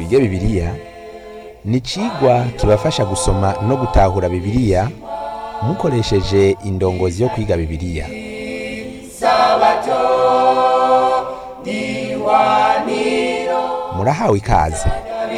twige bibiliya ni icigwa kibafasha gusoma no gutahura bibiliya mukoresheje indongozi yo kwiga bibiliya murahawe ikaze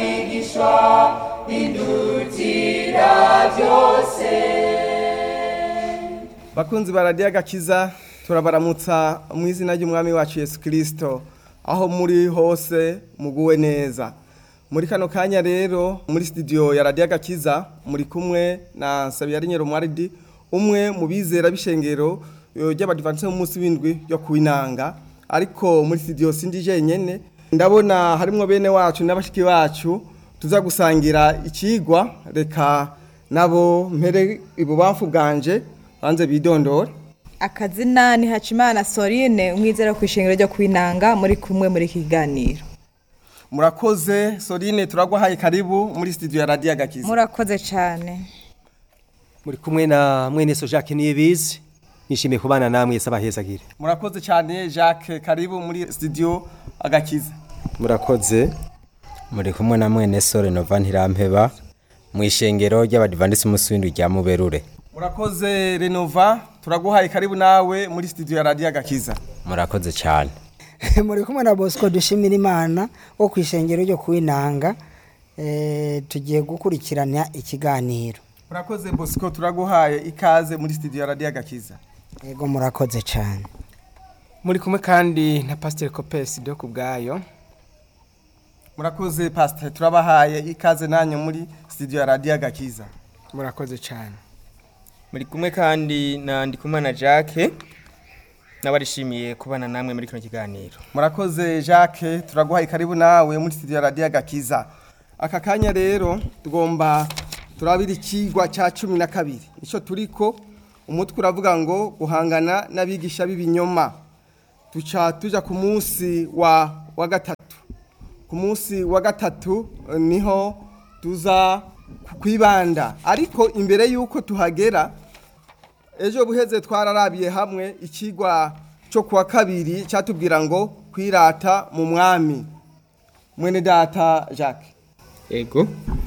bakunzi ba radiyo agakiza turabaramutsa mu izina ry'umwami wacu yesu kirisito aho muri hose muguwe neza muri kano kanya rero muri sitidiyo ya radiyo agakiza muri kumwe na nsabiyarinyero mwaridi umwe mu bizera b'ishengero ry'abadivansi munsi w'indwi yo kuwinanga ariko muri sitidiyo sindi jenyine ndabona harimo bene wacu n'abashiki bacu tuza gusangira ikigwa reka nabo mpere ibubamfu bwanje banze bidondore akazina ni hacimana sorine umwizera ku ishengero ryo kwinanga muri kumwe muri iki kiganiro murakoze sorine turaguhaye karibu muri studio ya radiyo agakiza murakoze cyane muri kumwe na mwene so Jacques Niyibizi nishimiye kubana namwe saba hezagire murakoze cyane jacques karibu muri studio agakiza murakoze muri kumwe na mwene sore nova ntirampeba mu ishengero ry'abadivandisi umunsi w'indwi rya muberure murakoze renova turaguhaye karibu nawe muri studio ya radiyo agakiza murakoze cyane muri kumwe na bosco dushimira imana wo ku ishengero ryo kuwinanga eh, tugiye gukurikirana ikiganiro murakoze bosco turaguhaye ikaze muri studio ya radiyo agakiza yego murakoze cyane muri kumwe kandi na pasiteri kopesi do ku bwayo murakoze pasiteri turabahaye ikaze nanyu muri studio ya radiyo agakiza murakoze cyane muri kumwe kandi na ndikumana jacques n'abarishimiye kubana namwe muri kino kiganiro murakoze jacques turaguhaye karibu nawe muri studio ya radiyo agakiza aka kanya rero tugomba turabira ikigwa cya cumi na kabiri icyo turiko umutwe uravuga ngo guhangana n'abigisha b'ibinyoma tuca tujya ku munsi wa wa gatatu ku munsi wa gatatu eh, niho tuza kwibanda ariko imbere y'uko tuhagera ejo buheze twararabiye hamwe ikigwa cyo kuwa kabiri cyatubwira ngo kwirata mu mwami mwene data jacques ego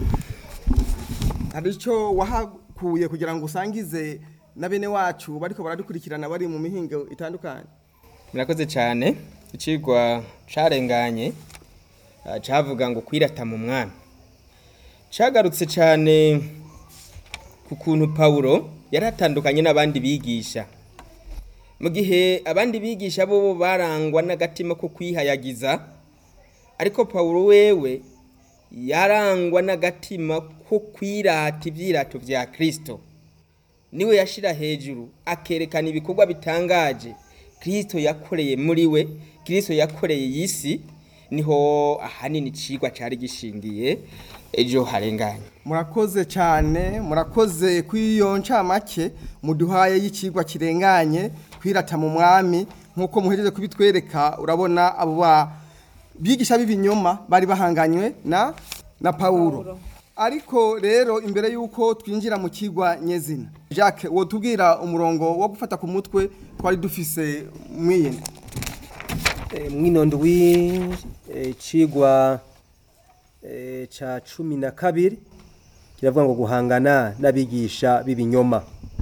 hari icyo wahakuye kugira ngo usangize na bene wacu bariko baradukurikirana bari mu mihingo itandukanye murakoze cyane ikigwa carenganye ah, cavuga ngo kwirata mu mwami cagarutse cyane ku kuntu pawulo yari atandukanye n'abandi bigisha mu gihe abandi bigisha bo barangwa n'agatima ko kwihayagiza ariko pawulo wewe yarangwa n'agatima ko kwirata ibyirato bya kirisito niwe yashira hejuru akerekana ibikorwa bitangaje kirisito yakoreye muri we kirisito yakoreye iyi si niho ahanini icigwa cyari gishingiye ejo harenganye murakoze cyane murakoze kw'iyo ncamake muduhaye y'ikigwa kirenganye kwirata mu mwami nk'uko muhejeje kubitwereka urabona abo ba bigisha b'ibinyoma bari bahanganywe na na pawulo ariko rero imbere y'uko twinjira mu kigwa nyezina jacques wotubwira umurongo wo gufata ku mutwe twari dufise mwiyene e, mwinondo w'icigwa e, ca cumi na kabiri kiravuga ngo guhangana n'abigisha b'ibinyoma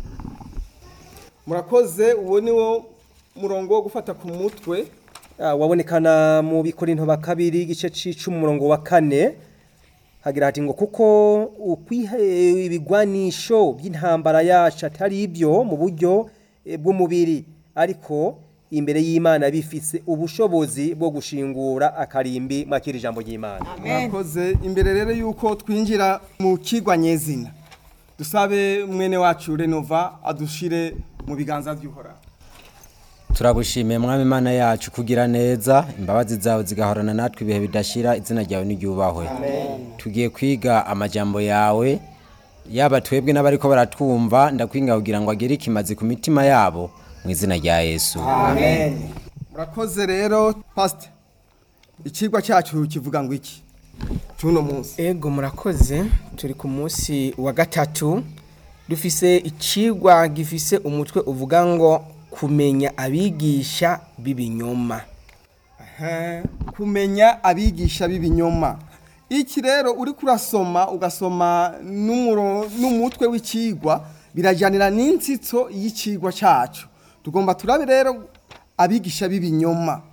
murakoze uwo ni wo murongo wo gufata ku mutwe Ah, wabonekana mu bikorinto ba kabiri igice c'icumi umurongo wa kane hagira hati ngo kuko ukwiha eh, ibigwanisho by'intambara yacu atari ibyo mu buryo eh, bw'umubiri ariko imbere y'imana bifise ubushobozi bwo gushingura akarimbi mwakira ijambo ry'imana murakoze imbere rero y'uko twinjira mu kigwa nyezina dusabe mwene wacu renova adushire mu biganza by'uhoraho turagushimiye mwami imana yacu kugira neza imbabazi zawe zigahorana natwe ibihe bidashira izina ryawe n'iryubahwe tugiye kwiga amajambo yawe yaba twebwe n'abariko baratwumva ndakwinga kugira ngo agere ikimazi ku mitima yabo mu izina rya yesu murakoze rero pasite ikigwa cyacu kivuga ngo iki cy'uno munsi ego murakoze turi ku munsi wa gatatu dufise icigwa gifise umutwe uvuga ngo kumenya abigisha b'ibinyoma kumenya abigisha b'ibinyoma iki rero uri kurasoma ugasoma n'umuro- n'umutwe w'ikigwa birajyanira n'insitso y'ikigwa cyacu tugomba turabe rero abigisha b'ibinyoma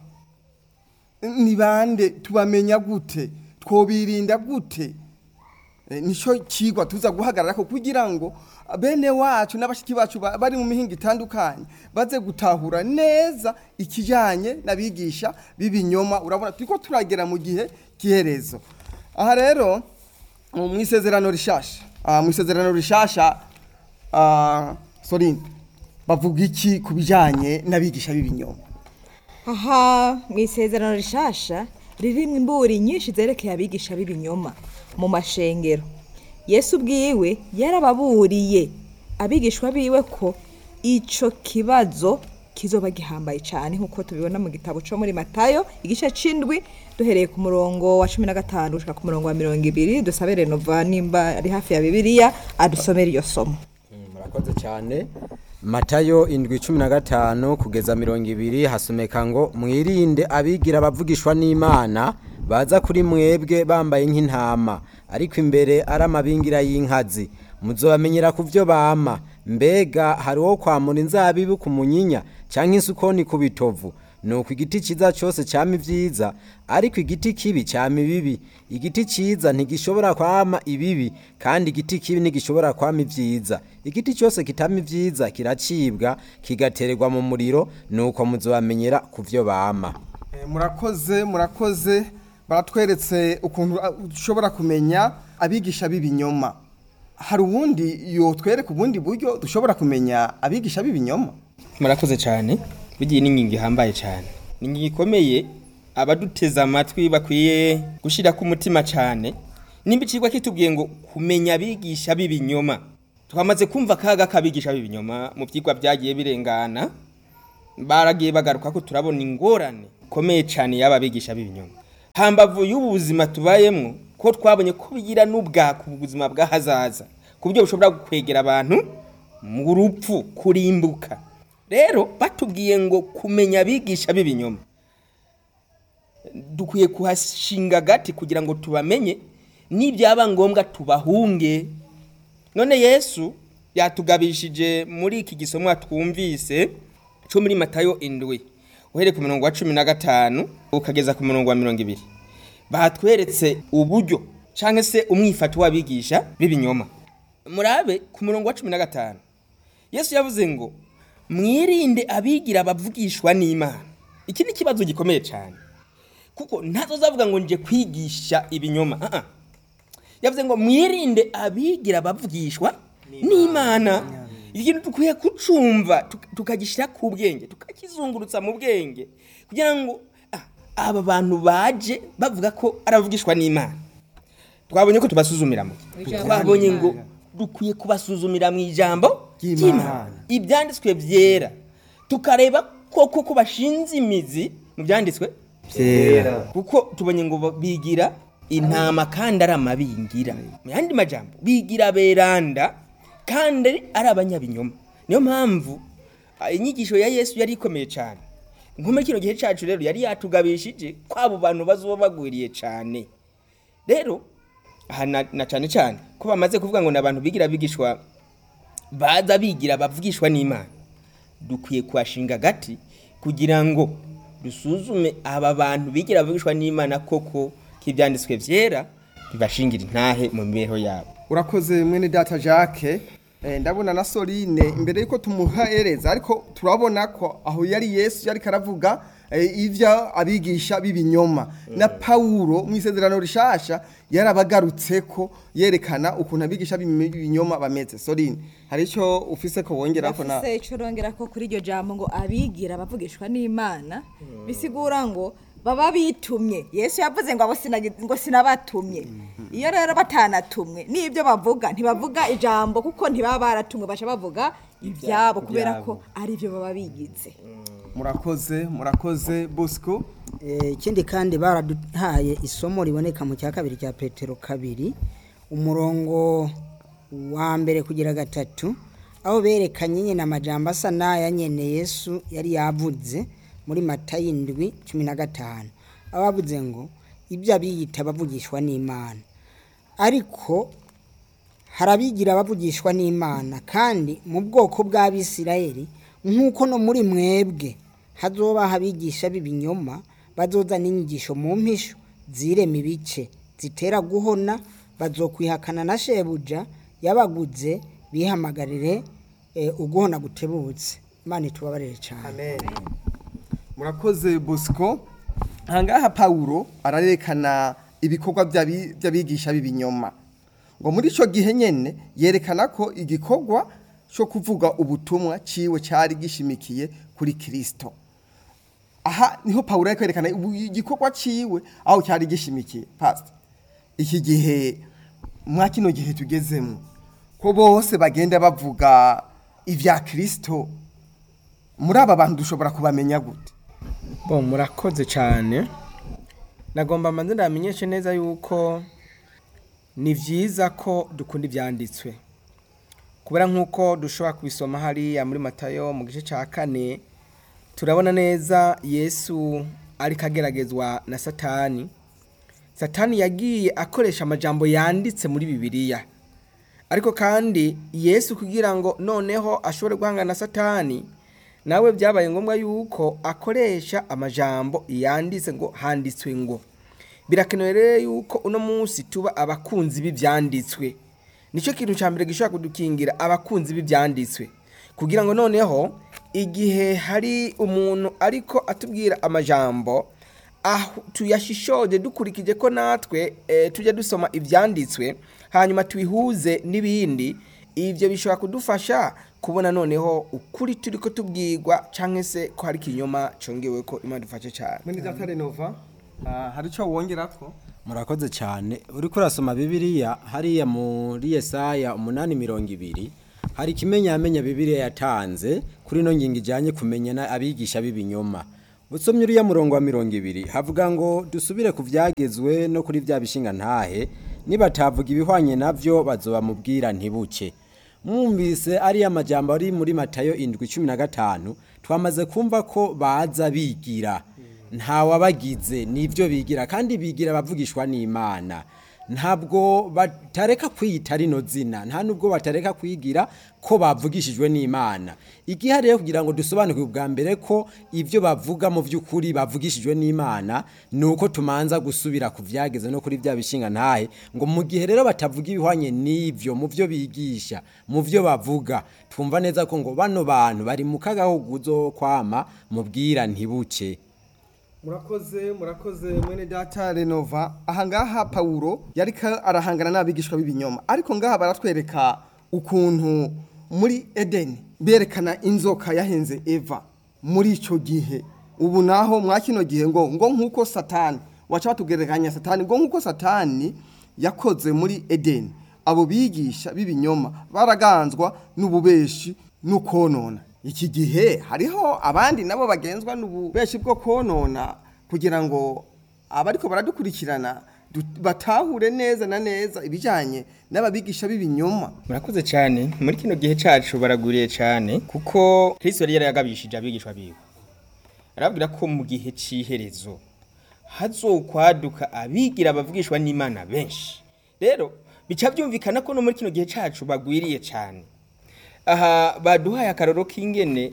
ni bande tubamenya gute twobirinda gute Eh, nicyo kigwa tuza guhagarara ko kugira ngo bene wacu n'abashiki bacu ba- bari mu mihinga itandukanye baze gutahura neza ikijyanye n'abigisha b'ibinyoma urabona turiko turagera mu gihe cy'iherezo aha rero mu isezerano rishasha ah, mu isezerano rishasha ah, sorry bavuga iki ku bijyanye n'abigisha b'ibinyoma aha mu isezerano rishasha ririmo imburi nyinshi zerekeye abigisha b'ibinyoma mu mashengero yesu ubwiwe yarababuriye abigishwa biwe ko icyo kibazo kizoba gihambaye cyane nk'uko tubibona mu gitabo cyo muri matayo igice c'indwi duhereye ku murongo wa cumi na gatanu gushika ku murongo wa mirongo ibiri dusabe renova nimba ari hafi ya bibiliya adusomere iyo somo murakoze cyane matayo indwi cumi na gatanu kugeza mirongo ibiri hasomeka ngo mwirinde abigira abavugishwa n'imana baza kuri mwebwe bambaye nk'intama ariko imbere ari amabingira y'inkazi muzobamenyera ku byo bama mbega hari uwo kwamura inzabibu ku munyinya cyangwa isukoni ku bitovu nuko igiti cyiza cyose cyama ibyiza ariko igiti kibi cyama ibibi igiti cyiza ntigishobora kwama ibibi kandi igiti kibi ntigishobora kwama ibyiza igiti cyose kitama ibyiza kiracibwa kigatererwa mu muriro nuko muzobamenyera ku byo bama Eh, murakoze murakoze baratweretse ukuntu ah, dushobora kumenya abigisha b'ibinyoma hari ubundi yotwereka ubundi buryo dushobora kumenya abigisha b'ibinyoma murakoze cyane bigiye n'ingingo ihambaye cyane ni ingingo ikomeye abaduteze amatwi bakwiye gushyira ku mutima cyane nimba ikigwa kitubwiye ngo kumenya abigisha b'ibinyoma twamaze kumva akaga k'abigisha b'ibinyoma mu byigwa byagiye birengana baragiye bagaruka ko turabona ingorane ikomeye cyane y'aba bigisha b'ibinyoma hambavu y'ubu buzima tubayemo ko twabonye ko bigira n'ubwaka ubuzima bw'ahazaza ku buryo bushobora kwegera abantu mu rupfu kurimbuka rero batubwiye ngo kumenya abigisha b'ibinyoma dukwiye kuhashinga agati kugira ngo tubamenye nibyaba ngombwa tubahunge none yesu yatugabishije muri iki gisomwa twumvise cyo muri matayo indwi uhereye ku murongo wa cumi na gatanu ukageza ku murongo wa mirongo ibiri batweretse uburyo cyangwa se umwifato w'abigisha b'ibinyoma murabe ku murongo wa cumi na gatanu yesu yavuze ngo mwirinde abigira abavugishwa n'imana iki ni ikibazo gikomeye cyane kuko ntazo zavuga ngo nje kwigisha ibinyoma ah ah. yavuze ngo mwirinde abigira abavugishwa n'imana ikintu dukwiye kucumva tuk- tukagishyira ku bwenge tukakizungurutsa mu bwenge kugira ngo ah, aba bantu baje bavuga ko ari abavugishwa n'imana twabonye ko tubasuzumira mu twabonye ngo dukwiye kubasuzumira mu ijambo ry'imana ibyanditswe byera tukareba koko ko bashinze imizi mu byanditswe byera kuko tubonye ngo ba- bigira intama kandi ari amabingira mu yandi majambo bigira beranda kandi ari abanyabinyoma niyo mpamvu ah, inyigisho ya yesu yari ikomeye cyane nkume kino gihe cyacu rero yari yatugabishije ko abo bantu bazoba bagwiriye cyane rero aha na, na cyane cyane ko bamaze kuvuga ngo ni abantu bigira bigishwa baza bigira bavugishwa n'imana dukwiye kuhashinga agati kugira ngo dusuzume aba bantu bigira bavugishwa n'imana koko k'ibyanditswe byera bibashingira intahe mu mibereho yabo urakoze mwene data jacques Eh, ndabona na soline imbere yuko tumuhereza ariko turabona ko aho yari yesu yari karavuga eh, ivyo abigisha b'ibinyoma na pawulo mu isezerano rishasha yarabagarutse ko yerekana ukuntu abigisha b'ibinyoma bameze soline hari icyo ufise ko wongerako na Ndafise ico rongera ko kuri iryo jambo ngo abigira abavugishwa n'Imana bisigura ngo baba bitumye Yesu yavuze ngo abo sinagi- ngo sinabatumye iyo rero batanatumwe n'ibyo bavuga ntibavuga ijambo kuko ntibaba baratumwe baca bavuga ibyabo kubera ko ari byo baba bigize murakoze murakoze bosco Eh, ikindi kandi baraduhaye isomo riboneka mu cya kabiri cya petero kabiri umurongo wa mbere kugira gatatu aho berekanye nyine amajambo asa n'aya nyene yesu yari yavuze muri matayo indwi cumi na gatanu aho bavuze ngo ibyo abiyita bavugishwa n'imana ariko hari abigira abavugishwa n'imana kandi mu bwoko bw'abisirayeli nk'uko no muri mwebwe hazobaho abigisha b'ibinyoma bazozana inyigisho mu mpisho zirema ibice zitera guhona bazokwihakana na shebuja yabaguze bihamagarire eh, uguhona gutebutse imana itubabarire cyane murakoze bosco ahangaha pawulo ararekana ibikorwa by'abi- by'abigisha b'ibinyoma ngo muri icyo gihe nyine yerekana ko igikorwa cyo kuvuga ubutumwa ciwe cyari gishimikiye kuri kirisito aha niho pawulo ari kwerekana ubu- igikorwa ciwe aho cyari gishimikiye pastor iki gihe mwa kino gihe tugezemo ko bose bagenda bavuga ibya kirisito muri aba bantu dushobora kubamenya gute bo murakoze cyane nagomba manze ndamenyeshe neza yuko ni byiza ko dukunda ibyanditswe kubera nk'uko dushobora kubisoma hariya muri matayo mu gice cya kane turabona neza yesu ariko ageragezwa na satani satani yagiye akoresha amajambo yanditse muri bibiliya ariko kandi yesu kugira ngo noneho ashobore guhangana na satani nawe byabaye ngombwa yuko akoresha amajambo yanditse ngo handitswe ngo birakenewe rero yuko uno munsi tuba abakunzi b'ibyanditswe nicyo kintu cya mbere gishobora kudukingira abakunzi b'ibyanditswe kugira ngo noneho igihe hari umuntu ariko atubwira amajambo aho tuyashishoje dukurikije ko natwe eh, tujya dusoma ibyanditswe hanyuma tubihuze n'ibindi ibyo bishobora kudufasha kubona noneho ukuri turi ko tubwirwa cyangwa se ko hari ikinyoma cyongewe ko imana dufashe cyane muri data renova ah, hari icyo wongera ko murakoze cyane uri kurasoma bibiliya hariya muri yesaya umunani mirongo ibiri hari ikimenyamenya bibiliya yatanze kuri ino ngingo ijyanye kumenya abigisha b'ibinyoma usomye uriya murongo wa mirongo ibiri havuga ngo dusubire ku byagezwe no kuri bya bishinga ntahe nibatavuga ibihwanye nabyo bazobamubwira ntibuke mwumvise ariya majambo ari muri matayo indwi cumi na gatanu twamaze kumva ko baza bigira ntawabagize nibyo bigira kandi bigira abavugishwa n'imana ntabwo batareka kwiyita rino zina nta nubwo batareka kwigira ko bavugishijwe n'imana igihe rero kugira ngo dusobanukirwe ubwa mbere ko ibyo bavuga mu by'ukuri bavugishijwe n'imana ni uko tumanza gusubira ku byageze no kuri bya bishinga ntahe ngo mu gihe rero batavuga ibihwanye n'ibyo mu byo bigisha mu byo bavuga twumva neza ko ngo bano bantu bari mu kagahuguzo kwama mubwira ntibuke murakoze murakoze mwene data renova ahangaha pawulo yari ka- arahangana n'abigishwa b'ibinyoma ariko ngaha baratwereka ukuntu muri edeni berekana inzoka yahenze eva muri icyo gihe ubu naho mwa kino gihe ngo ngo nk'uko satani waca batugereranya satani ngo nk'uko satani yakoze muri edeni abo bigisha b'ibinyoma baraganzwa n'ububeshi n'ukonona iki gihe hariho abandi nabo bagenzwa n'ububeshi bwo konona kugira ngo abariko baradukurikirana du- batahure neza na neza ibijyanye n'ababigisha b'ibinyoma murakoze cyane muri kino gihe cyacu baraguriye cyane kuko kristo yari yarayagabishije abigishwa biwe arabwira ko mu gihe cy'iherezo hazokwaduka abigira abavugishwa n'imana benshi rero bica byumvikana ko no muri kino gihe cyacu bagwiriye cyane aha baduhaye akaroro k'ingene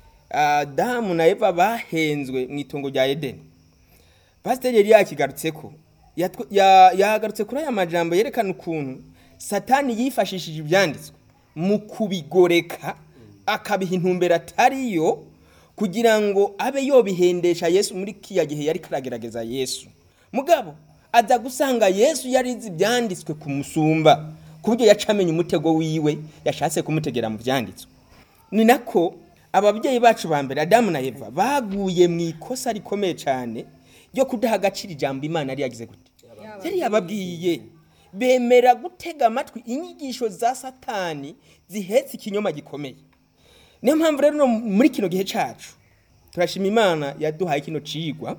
adamu na eva bahenzwe mu itongo rya edeni pasiteri yari yakigarutse ko yatw- ya- yagarutse kuri aya majambo yerekana ukuntu satani yifashishije ibyanditswe mu kubigoreka akabiha intumbero atariyo kugira ngo abe yobihendesha yesu muri kiya gihe yari karagerageza yesu mugabo aza gusanga yesu yarizi ibyanditswe kumusumba ku buryo yaca amenya umutego wiwe yashatse kumutegera mu byanditswe ni nako ababyeyi bacu ba mbere adamu na eva baguye mu ikosa rikomeye cyane ryo kudaha agaciro ijambo imana yari yagize gute yari yababwiye bemera gutega amatwi inyigisho za satani zihetse ikinyoma gikomeye niyo mpamvu rero no muri kino gihe cyacu turashima imana yaduhaye kino cigwa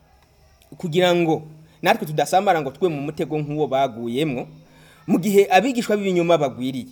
kugira ngo natwe tudasambara ngo twe mu mutego nk'uwo baguyemwo mu gihe abigishwa b'ibinyoma bagwiriye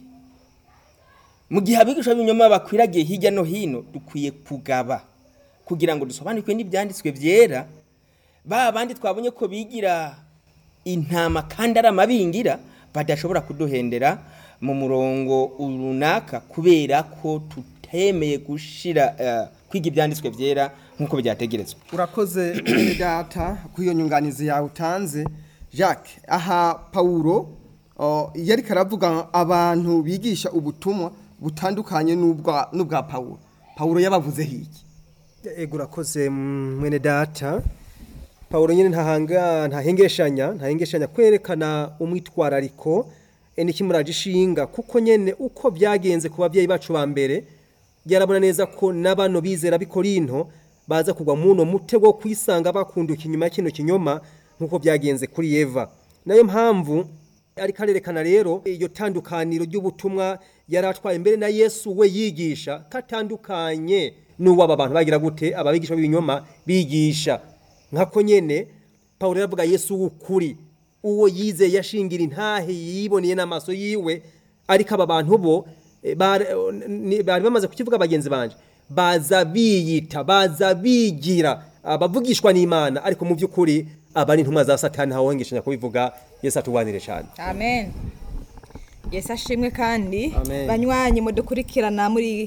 mu gihe abigishwa b'ibinyoma bakwiragiye hirya no hino dukwiye kugaba kugira ngo dusobanukwe n'ibyanditswe byera ba bandi twabonye ko bigira intama kandi ari amabingira badashobora kuduhendera mu murongo runaka kubera ko tutemeye gushira eh, kwiga ibyanditswe byera nk'uko byategerezwa urakoze mwene data kuri iyo nyunganizi yawe utanze jacques aha pawuro o, iyo ariko aravuga abantu bigisha ubutumwa butandukanye n'ubwa n'ubwa pawuro pawuro yabavuzeho iki ego urakoze mm, mwene data pawulo nyine ntahanga ntahengeshanya ntahengeshanya kwerekana umwitwarariko e, n'ikimuraje ishinga kuko nyene uko byagenze ku babyeyi bacu ba mbere yarabona neza ko n'abano bizera b'ikorinto baza kugwa muno mutego wo kwisanga bakunduka inyuma ya kino kinyoma nk'uko byagenze kuri eva nayo mpamvu ariko arerekana rero iyo tandukaniro ry'ubutumwa yari atwaye mbere na yesu we yigisha katandukanye n'uwo aba bantu bagira gute ababigisha b'ibinyoma bigisha nkako nyene pawulo yaravuga yesu w'ukuri uwo yizeye yashingira intahe yiboneye n'amaso yiwe ariko aba bantu bo eh, bari ni- bari bamaze kukivuga bagenzi banje baza biyita baza bigira abavugishwa n'imana ariko mu by'ukuri aba ari intumwa za satani ntawongeshanya kubivuga yesu atubanire cyane amen yesu ashimwe kandi Amen. banywanyi mudukurikirana muri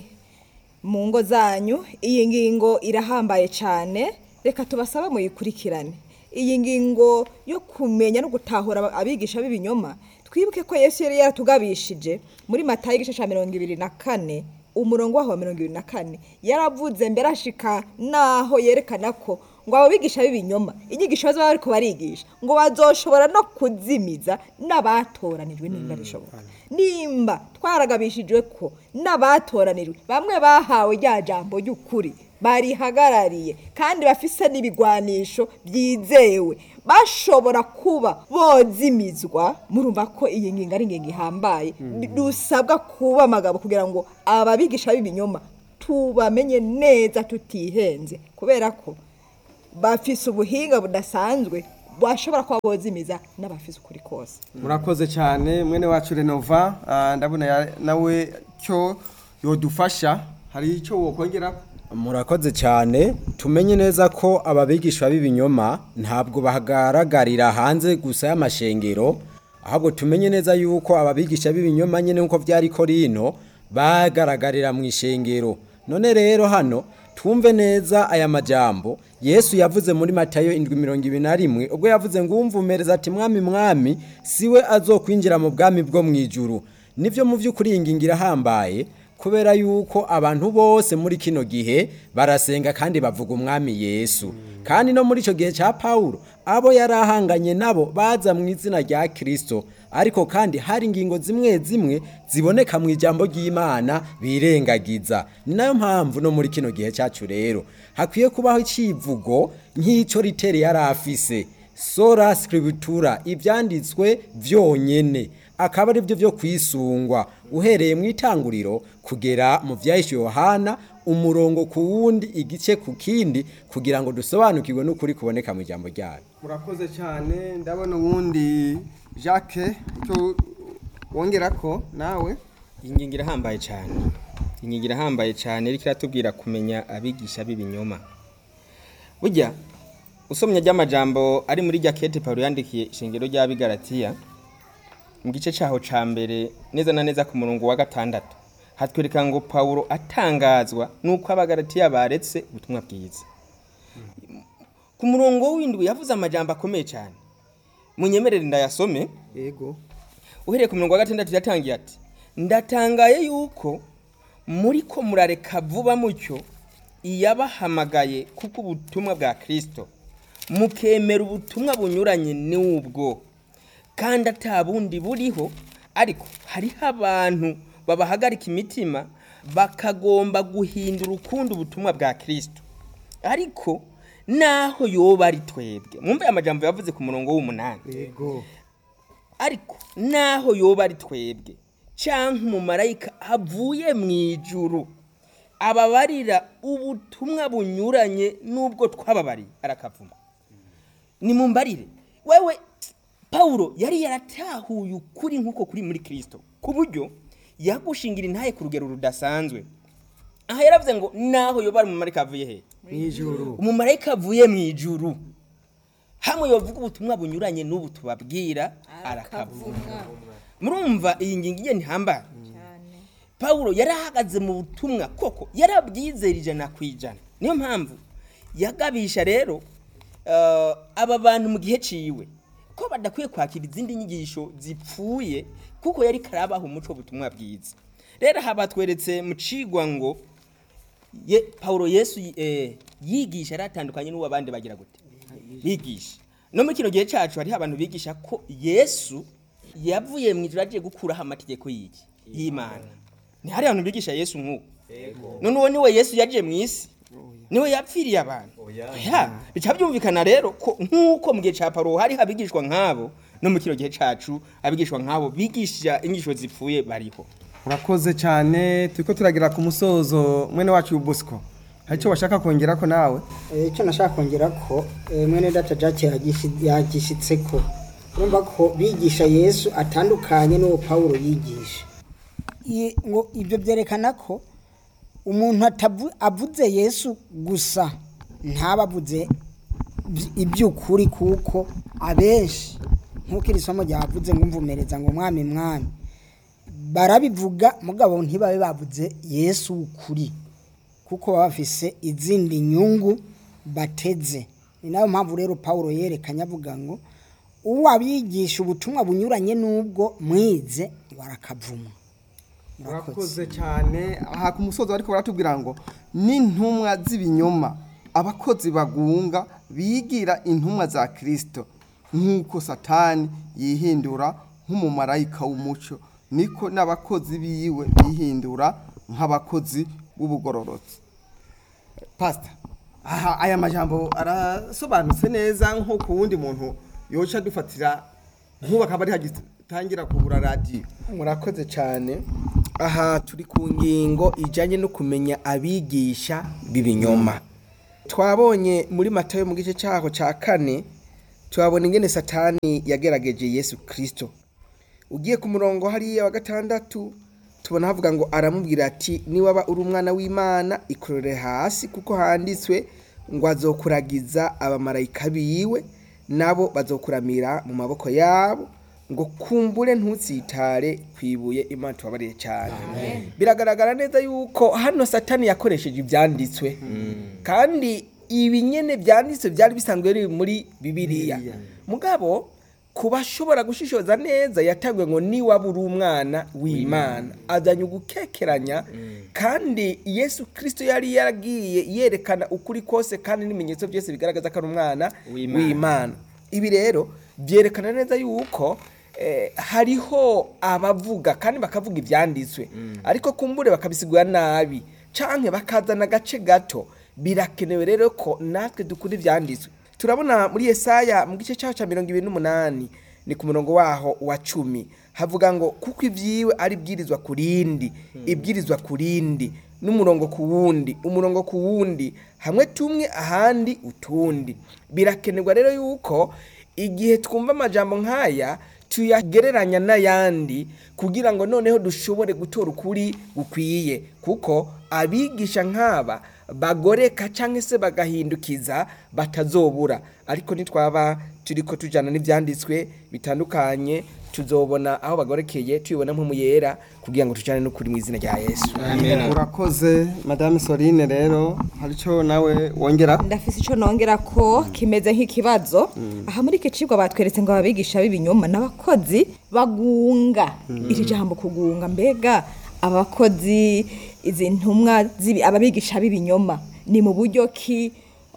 mu ngo zanyu iyi ngingo irahambaye cyane reka tubasabe muyikurikirane iyi ngingo yo kumenya no gutahura aba- abigisha b'ibinyoma twibuke ko yesu yari yaratugabishije muri matayo igice cya mirongo ibiri na kane umurongo waho wa mirongo ibiri na kane yaravuze mbere ashika naho yerekana ko ngo abo bigisha b'ibinyoma inyigisho bazaba bariko barigisha ngo bazoshobora no kuzimiza n'abatoranijwe nimba bishoboka nimba twaragabishijwe ko n'abatoranijwe bamwe bahawe rya jambo ry'ukuri barihagarariye kandi bafise n'ibigwanisho byizewe bashobora kuba bozimizwa murumva ko iyi ngingo ari ingingo ihambaye dusabwa kuba amagabo kugira ngo ababigisha b'ibinyoma tubamenye neza tutihenze kubera ko bafise ubuhinga budasanzwe bashobora kuba bozimiza n'abafise ukuri kose murakoze cyane mwene wacu renova ah, ndabona ya- nawe cyo yodufasha hari icyo wokongera murakoze cyane tumenye neza ko ababigisha b'ibinyoma ntabwo bahagaragarira hanze gusa y'amashengero ahubwo tumenye neza yuko ababigisha b'ibinyoma nyine nk'uko byari korino bagaragarira mu ishengero none rero hano twumve neza aya majambo yesu yavuze muri matayo indwi mirongo ibiri na rimwe ubwo yavuze ngo umvumereza ati mwami mwami siwe azokwinjira mu bwami bwo mu ijuru nibyo mu by'ukuri iyi ngingo irahambaye kubera yuko abantu bose muri kino gihe barasenga kandi bavuga umwami yesu kandi no muri icyo gihe cya pawulo abo yari ahanganye nabo baza mu izina rya kirisito ariko kandi hari ingingo zimwe zimwe ziboneka mu ijambo ry'imana birengagiza ni nayo mpamvu no muri kino gihe cyacu rero hakwiye kubaho icyivugo nk'icyo riteri yari afise sora scriptura ibyanditswe byonyene akaba ari byo byo kwisungwa uhereye mu itanguriro kugera mu byahishe yohana umurongo ku wundi igice ku kindi kugira ngo dusobanukirwe n'ukuri kuboneka mu ijambo ryayo murakoze cyane ndabona uwundi jacques icyo wongera ko nawe iyi ngingo irahambaye cyane iyi ngingo irahambaye cyane ariko iratubwira kumenya abigisha b'ibinyoma burya usomye ry'amajambo ari muri jakete paul yandikiye ishingiro ry'abigaratiya mu gice cyaho cya mbere neza na neza ku murongo wa gatandatu hatwereka ngo paul atangazwa n'uko abagaratiya baretse ubutumwa bwiza ku murongo w'indwi yavuze amajambo akomeye cyane munyemerere ndayasome yego uhereye ku mirongo wa gatandatu yatangiye ati ndatangaye yuko muri ko murareka vuba mucyo iyabahamagaye kuko ubutumwa bwa kirisito mukemera ubutumwa bunyuranye n'ubwo kandi ata bundi buriho ariko hariho abantu babahagarika imitima bakagomba guhindura ukundi ubutumwa bwa kirisito ariko naho yoba ari twebwe mwumve aya majambo yavuze ku murongo w'umunani yego ariko naho yoba ari twebwe cyangwa umumarayika avuye mu ijuru ababarira ubutumwa bunyuranye n'ubwo twababariye arakavuma nimumbarire wewe pawulo yari yaratahuye ukuri nk'uko kuri muri kirisito ku buryo yagushingira intaye ku rugero rudasanzwe aha yaravuze ngo naho yoba ari umumarayika avuye he mu ijuru umumarayika avuye mu ijuru hamwe yovuga ubutumwa bunyuranye n'ubu tubabwira arakavuma murumva iyi ngingo igiye ntihambaye pawulo yari ahagaze mu butumwa koko yarabwizera ijana ku ijana niyo mpamvu yagabisha rero eh, aba bantu mu gihe ciwe ko badakwiye kwakira izindi nyigisho zipfuye kuko yari karabaha umuco w'ubutumwa bwiza rero aha batweretse mu cigwa ngo ye Paulo Yesu eh, yigisha aratandukanye n'uwo abandi bagira gute bigisha no muri kino gihe cacu hariho abantu bigisha ko Yesu yavuye mu ijuru agiye gukuraho amategeko y'iki y'Imana ni hari abantu bigisha Yesu nk'uko none uwo niwe Yesu yaje mu isi niwe yapfiriye abantu oya bica byumvikana rero ko nk'uko mu gihe ca Paulo hari abigishwa nk'abo no mu kino gihe cacu abigishwa nk'abo bigisha inyigisho zipfuye bariho urakoze cyane turiko turagira ku musozo mwene wacu Bosco hari icyo washaka kongera ko nawe Eh, icyo nashaka kongera ko eh, mwene data jacke yagishitse ko urumva ko bigisha yesu atandukanye n'uwo pawulo yigisha I- ngo ibyo byerekana ko umuntu atavu- avuze yesu gusa ntaba avuze iby- iby'ukuri kuko abenshi nk'uko iri somo ryavuze ngo mvumereza ngo mwami mwami barabivuga mugabo ntibabe bavuze yesu w'ukuri kuko baba bafise izindi nyungu bateze ni nayo mpamvu rero paul yerekanye avuga ngo uwabigisha ubutumwa bunyuranye n'ubwo mwize ngo arakavuma urakoze cyane aha ku musozo ariko baratubwira ngo n'intumwa z'ibinyoma abakozi bagunga bigira intumwa za kirisito nk'uko satani yihindura nk'umumarayika w'umuco niko n'abakozi biwe bihindura nk'abakozi b'ubugororotsi pasita aha aya majambo arasobanutse neza nko ku wundi muntu yoca dufatira nk'ubu akaba ari hagitangira kugura radiyo murakoze cyane aha turi ku ngingo ijyanye no kumenya abigisha b'ibinyoma twabonye muri matayo mu gice cyaho cya kane tuhabona ingene satani yagerageje yesu kirisito ugiye ku murongo hariya wa gatandatu tubona havuga ngo aramubwira ati niwaba uri umwana w'imana ikorere hasi kuko handitswe ngo azokuragiza abamarayika biwe nabo bazokuramira mu maboko yabo ngo kumbure ntutsitare ku ibuye imana tubabariye cyane biragaragara neza yuko hano satani yakoresheje ibyanditswe kandi ibi nyine byanditswe byari bisanzwe biri muri bibiliya mugabo ku bashobora gushishoza neza yatangiwe ngo niwaba uri umwana w'imana azanye ugukekeranya kandi yesu kirisito yari yaragiye yerekana ukuri kose kandi n'ibimenyetso byose bigaragaza ko ari umwana W'Imana. w'imana ibi rero byerekana neza yuko eh, hariho abavuga kandi bakavuga ibyanditswe ariko kumbure bakabisigura nabi canke bakazana agace gato birakenewe rero ko natwe dukura ibyanditswe turabona muri yesaya mu gice cyaho cya mirongo ibiri n'umunani ni ku murongo waho wa cumi havuga ngo kuko ibyiwe ari ibwirizwa ku rindi ibwirizwa ku rindi n'umurongo ku wundi umurongo ku wundi hamwe tumwe ahandi utundi birakenerwa rero yuko igihe twumva amajambo nk'aya tuyagereranya n'ayandi kugira ngo noneho dushobore gutora ukuri gukwiye kuko abigisha nk'aba bagoreka cyangwa se bagahindukiza batazobura ariko nitwaba turi ko tujyana n'ibyanditswe bitandukanye tuzobona aho bagorekeye tubibona nk'umuyera kugira ngo tujyane n'ukuri mu izina rya yesu urakoze madame sorine rero hari icyo nawe wongera ndafise ico nongera ko kimeze nk'ikibazo aha muri iki cigwa batweretse ngo ababigisha b'ibinyoma n'abakozi bagunga iri jambo kugunga mbega abakozi izi ntumwa z'ibi- ababigisha b'ibinyoma ni mu buryo ki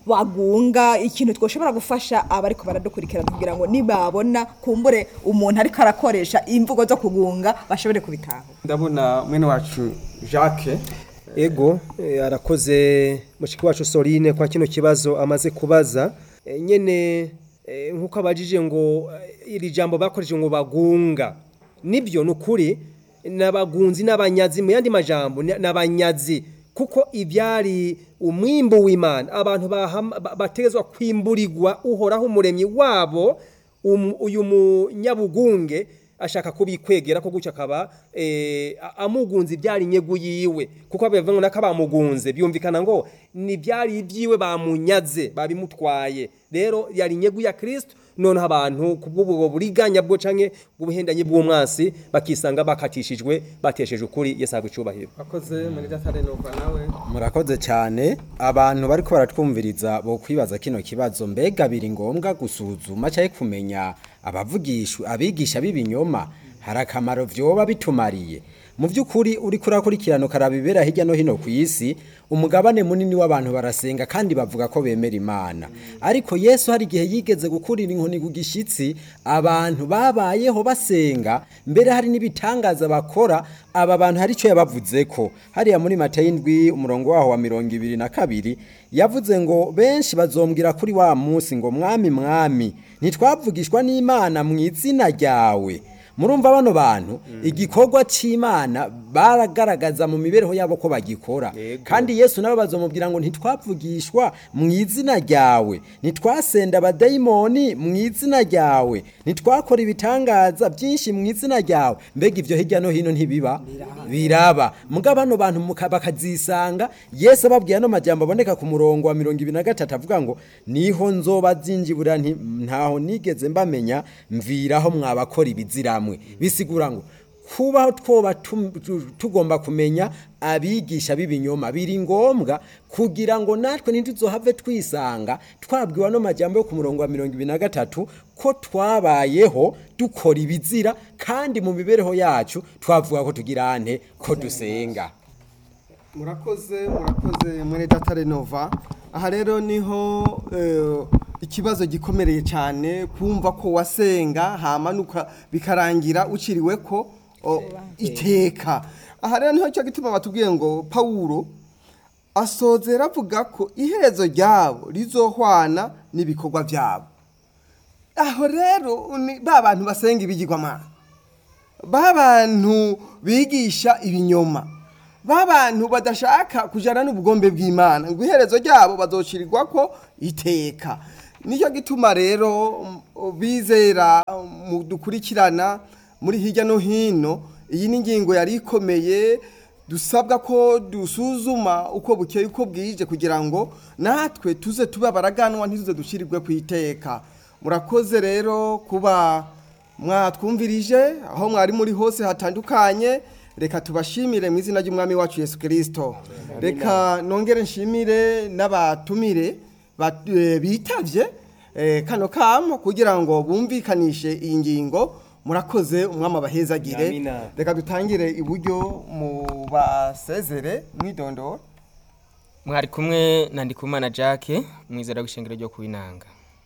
bagunga ikintu twoshobora gufasha abariko baradukurikirana kugira ngo nibabona kumbure umuntu ariko arakoresha imvugo zo kugunga bashobore kubitaho ndabona mwene wacu jacques ego eh, arakoze mushiki wacu Sorine kwa kino kibazo amaze kubaza Eh, nyene eh, nkuko abajije ngo eh, iri jambo bakoresheje ngo bagunga nibyo nukuri n'abagunzi n'abanyazi mu yandi majambo ni- n'abanyazi kuko ibyari umwimbo w'Imana abantu bahama- ba- bategezwa kwimburirwa uhoraho umuremyi wabo um- uyu munyabugunge ashaka kubikwegera ko gutyo akaba eh, a- amugunze ibyari inyegu yiwe kuko abivuga ngo nako bamugunze byumvikana ngo ni byari ibyiwe bamunyaze babimutwaye rero yari inyegu ya Kristo noneho abantu kubw'ubwo buriganya bwo canke bw'ubuhendanye bw'umwansi bakisanga bakatishijwe batesheje ukuri Yesu ahabwa icubahiro akoze muri datare nova nawe murakoze cyane abantu bariko baratwumviriza bo kwibaza kino kibazo mbega biri ngombwa gusuzuma cyangwa kumenya abavugisha abigisha b'ibinyoma hari akamaro vyoba bitumariye mu by'ukuri uri kurakurikirana ukaraba ibera hirya no hino ku isi umugabane munini w'abantu barasenga kandi bavuga ko bemera imana ariko yesu hari igihe yigeze gukurira inkoni ku gishyitsi abantu babayeho basenga mbere hari n'ibitangaza bakora aba bantu hari icyo yabavuze ko hariya muri mata y'indwi umurongo waho wa mirongo ibiri na kabiri yavuze ngo benshi bazombwira kuri wa munsi ngo mwami mwami ntitwavugishwa n'imana mu izina ryawe murumva bano bantu igikorwa cy'imana baragaragaza mu mibereho yabo ko bagikora kandi yesu nawe bazomubwira ngo ntitwavugishwa mu izina ryawe ntitwasenda abadayimoni mu izina ryawe ntitwakora ibitangaza byinshi mu izina ryawe mbega ibyo hirya no hino ntibiba biraba muga bano bantu muka- bakazisanga yesu ababwiye ano majambo aboneka ku murongo wa mirongo ibiri na gatatu avuga ngo niho nzoba zinjibura nti ntaho nigeze mbamenya mviraho mwabakora ibiziramwe bisigura ngo kubaho twoba tum- tu- tugomba kumenya abigisha b'ibinyoma biri ngombwa kugira ngo natwe ntituzohave twisanga twabwiwe ano majambo yo ku murongo wa mirongo ibiri na gatatu ko twabayeho dukora ibizira kandi mu mibereho yacu twavuga ko tugira ante ko dusenga murakoze murakoze muri datare nova aha rero niho eh, ikibazo gikomereye cyane kumva ko wasenga hamanuka bikarangira uciriwe ko o, iteka aha rero niho cyo gituma batubwiye ngo pawulo asozera avuga ko iherezo ryabo rizohwana n'ibikorwa byabo aho rero ni ba bantu basenga ibigirwamana ba bantu bigisha ibinyoma ba bantu badashaka kujyana n'ubugombe bw'imana ngo iherezo ryabo bazocirirwa ko iteka nicyo gituma rero mm, bizera mu dukurikirana muri hirya no hino iyi ni ingingo yari ikomeye dusabwa ko dusuzuma uko bukeye uko bwije kugira ngo natwe tuze tube abaraganwa ntituze dushyirirwe ku iteka murakoze rero kuba mwatwumvirije aho mwari muri hose hatandukanye reka tubashimire mu izina ry'umwami wacu yesu kirisito reka nongere nshimire n'abatumire ba- eh, bitavye eh, kano kamo kugira ngo bumvikanishe iyi ngingo murakoze umwami abahezagire Amina. reka dutangire iburyo mu basezere mwidondoro mwari kumwe na ndikumana jacques mwizera w'ishengero ryo kuwinanga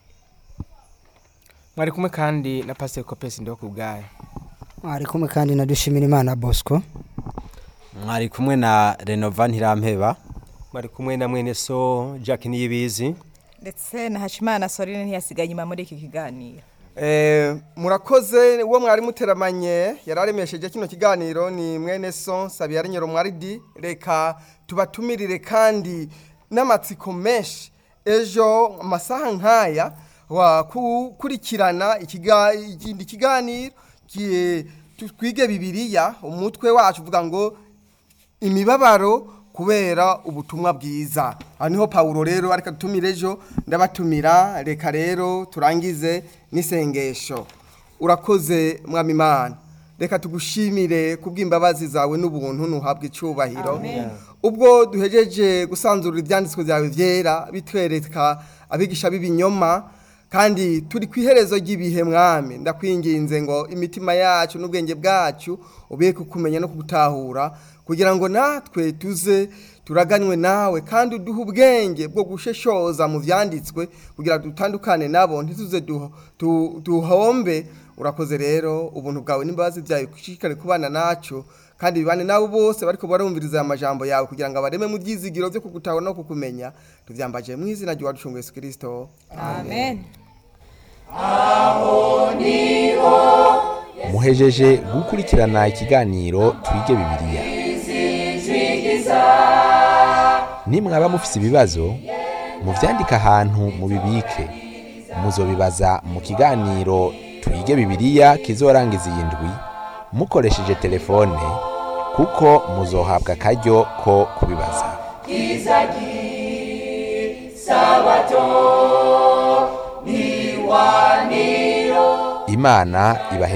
mwari kumwe kandi na pasiteri kopesi ndiho ku bwayo mwari kumwe kandi na dushimira imana bosco mwari kumwe na renova ntirampeba mwari kumwe na mwene so Jack Niyibizi ndetse na hashimana sorine ntiyasigaye inyuma muri iki kiganiro Eh, murakoze uwo mwari muteramanye yararemesheje kino kiganiro ni mwene so sabiyari nyiromwaridi reka tubatumirire kandi n'amatsiko menshi ejo amasaha nk'aya wakurikirana ikiga- ikindi kiganiro ki- tu- twige bibiliya umutwe wacu uvuga ngo imibabaro kubera ubutumwa bwiza aha niho pawulo rero ariko dutumire ejo ndabatumira reka rero turangize n'isengesho urakoze mwami imana reka tugushimire kubw'imbabazi zawe n'ubuntu ntuhabwe icyubahiro ubwo duhejeje gusanzura ibyanditswe byawe byera bitwereka abigisha b'ibinyoma kandi turi ku iherezo ry'ibihe mwami ndakwinginze ngo imitima yacu n'ubwenge bwacu ubeke kukumenya no kugutahura kugira ngo natwe tuze turaganywe nawe kandi uduhe ubwenge bwo gusheshoza mu byanditswe kugira ngo dutandukane nabo ntituze duho- tu- duhombe urakoze rero ubuntu bwawe n'imbabazi byawe kushishikare kubana nacu kandi bibane nabo bose bariko barumviriza aya majambo yawe kugira ngo abareme mu byizigiro byo kugutahura no kukumenya tuvyambaje mu izina ry'uwacu Yesu Kristo amen muhejeje gukurikirana ikiganiro twige bibiliya nimwaba mufise ibibazo muvyandike ahantu mubibike muzobibaza mu kiganiro twige bibiliya kizorangiza iyi ndwi mukoresheje telefone kuko muzohabwa akaryo ko kubibaza imana ibahe